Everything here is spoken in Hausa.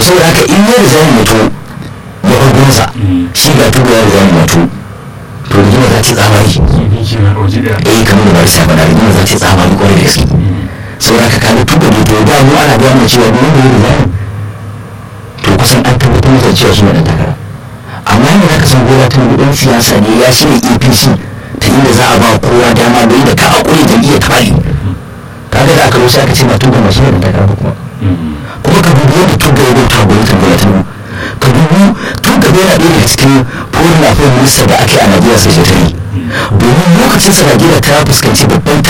saboda haka in ya riga ya mutu ya ɓargonsa shi ga tuba ya riga ya mutu to rigima za ta tsamari eh kamar da barisa faɗa rigima za ta tsamari kwarai da gaske saboda haka kaga tuba ne to da mu ana gaya cewa duk wanda ya riga to kusan an tabbatar da cewa shi ne ɗan takara amma yadda za ka san gora ta ɗan siyasa ne ya shirya apc ta inda za a ba kowa dama da inda ka hakuri jam'iyyar ta bari kaga da aka rusa aka ce ba tuba masu ne da takara kuma kuma ka dubi yadda tuba ya bauta gwamnatin bola ta ka dubi tuba yana ɗaya daga cikin foreign affairs minister da ake a najeriya sai ta yi domin lokacin sa najeriya ta fuskanci babban